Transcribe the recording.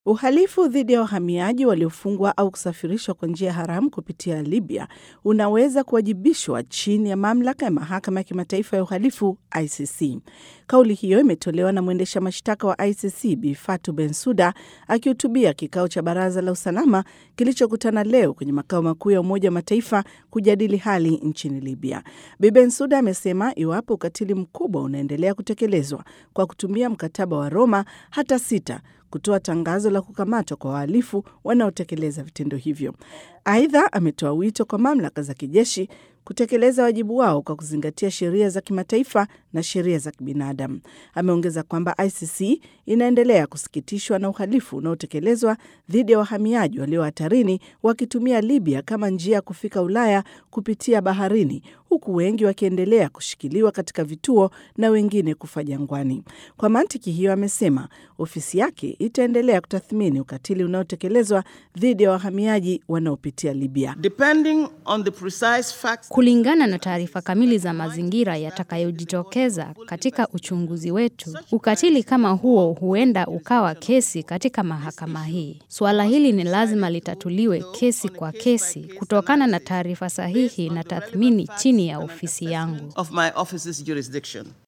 Uhalifu dhidi ya wahamiaji waliofungwa au kusafirishwa kwa njia haramu kupitia Libya unaweza kuwajibishwa chini ya mamlaka ya mahakama ya kimataifa ya uhalifu ICC. Kauli hiyo imetolewa na mwendesha mashtaka wa ICC Bi Fatou Bensouda akihutubia kikao cha baraza la usalama kilichokutana leo kwenye makao makuu ya Umoja wa Mataifa kujadili hali nchini Libya. Bi Bensouda amesema iwapo ukatili mkubwa unaendelea kutekelezwa kwa kutumia mkataba wa Roma, hata sita kutoa tangazo la kukamatwa kwa wahalifu wanaotekeleza vitendo hivyo. Aidha, ametoa wito kwa mamlaka za kijeshi kutekeleza wajibu wao kwa kuzingatia sheria za kimataifa na sheria za kibinadamu. Ameongeza kwamba ICC inaendelea kusikitishwa na uhalifu unaotekelezwa dhidi ya wahamiaji walio hatarini wakitumia Libya kama njia ya kufika Ulaya kupitia baharini, huku wengi wakiendelea kushikiliwa katika vituo na wengine kufa jangwani. Kwa mantiki hiyo, amesema ofisi yake itaendelea kutathmini ukatili unaotekelezwa dhidi ya wahamiaji wanaopitia Libya. Depending on the precise facts Kulingana na taarifa kamili za mazingira yatakayojitokeza katika uchunguzi wetu, ukatili kama huo huenda ukawa kesi katika mahakama hii. Suala hili ni lazima litatuliwe kesi kwa kesi kutokana na taarifa sahihi na tathmini chini ya ofisi yangu. of my office's jurisdiction.